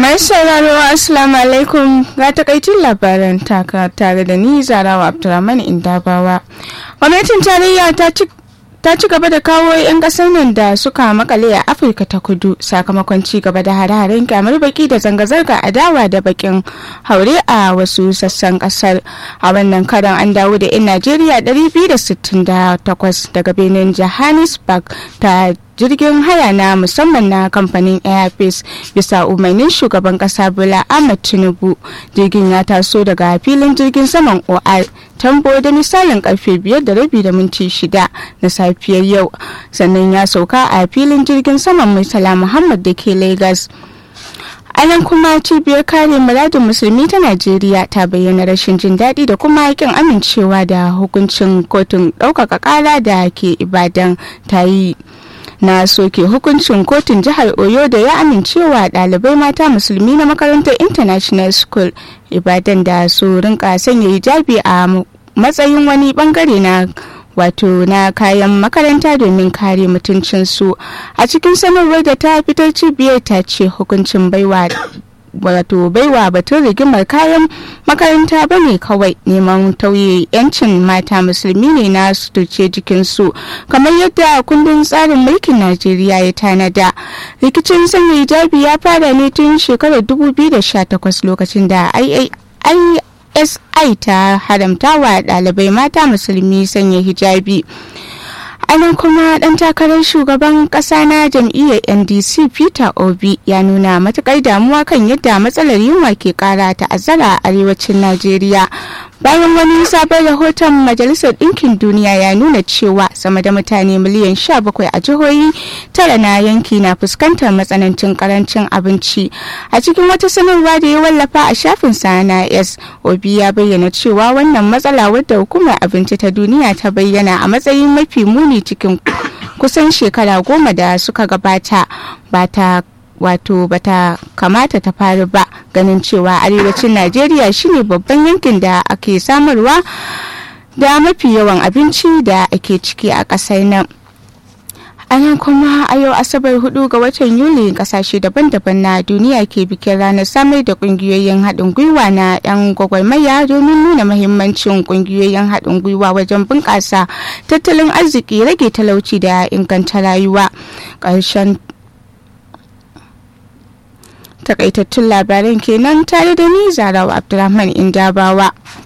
Mai sauraro Assalamu alaikum ga takaitun labaran taka tare da ni Zarawa Abdulrahman Indabawa. Gwamnatin tarayya ta ci ta ci gaba da kawo 'yan kasar nan da suka makale a afirka ta kudu sakamakon ci gaba da hare-haren kyamar baki da zanga-zanga adawa da bakin haure a wasu sassan kasar a wannan karan an dawo da 'yan najeriya 268 daga benin johannesburg ta jirgin haya na musamman na kamfanin airpeace bisa umarnin shugaban kasa bola ahmed tinubu jirgin ya taso daga filin jirgin saman or tambo da misalin karfe biyar da rabi da minti shida na safiyar yau sannan ya sauka a filin jirgin saman murtala muhammad da ke lagos a nan kuma cibiyar kare muradin musulmi ta najeriya ta bayyana rashin jin daɗi da kuma yakin amincewa da hukuncin kotun ɗaukaka ƙara da ke ibadan ta yi na soke hukuncin kotun jihar oyo da ya amincewa ɗalibai mata musulmi na makarantar international school ibadan da su rinka sanya hijabi a matsayin wani bangare na wato na kayan makaranta domin kare mutuncinsu a cikin sanarwar da ta fitar cibiyar ta ce hukuncin baiwa wato baiwa batun rigimar kayan makaranta ba ne kawai neman tauye 'yancin mata musulmi ne na suturce jikinsu kamar yadda kundin tsarin mulkin najeriya ya tanada rikicin sanya hijabi ya fara ne tun shekarar 2018 lokacin da isi ta haramta wa ɗalibai mata musulmi sanya hijabi anan kuma dan takarar shugaban kasa na jam'iyyar ndc peter obi ya nuna matukar damuwa kan yadda matsalar yunwa ke kara ta'azzara a arewacin najeriya bayan wani sabon rahoton majalisar ɗinkin duniya ya nuna cewa sama da mutane miliyan 17 a jihohi tara na yanki na fuskantar matsanancin karancin abinci a cikin wata sanarwa da ya wallafa a shafin na s obi ya bayyana cewa wannan matsala wadda hukumar abinci ta duniya ta bayyana a matsayin mafi muni cikin kusan shekara goma da suka gabata ba ta wato bata kamata ta faru ba ganin cewa arewacin najeriya shine babban yankin da ake samarwa da mafi yawan abinci da ake ciki a ƙasar nan ana kuma a yau asabar hudu ga watan yuli kasashe daban-daban na duniya ke bikin ranar samar da kungiyoyin haɗin gwiwa na 'yan gwagwarmaya domin nuna mahimmancin kungiyoyin haɗin gwiwa wajen bunƙasa tattalin arziki rage talauci da inganta rayuwa ƙarshen takaitattun labaran kenan tare da ni zarawa abdulrahman indabawa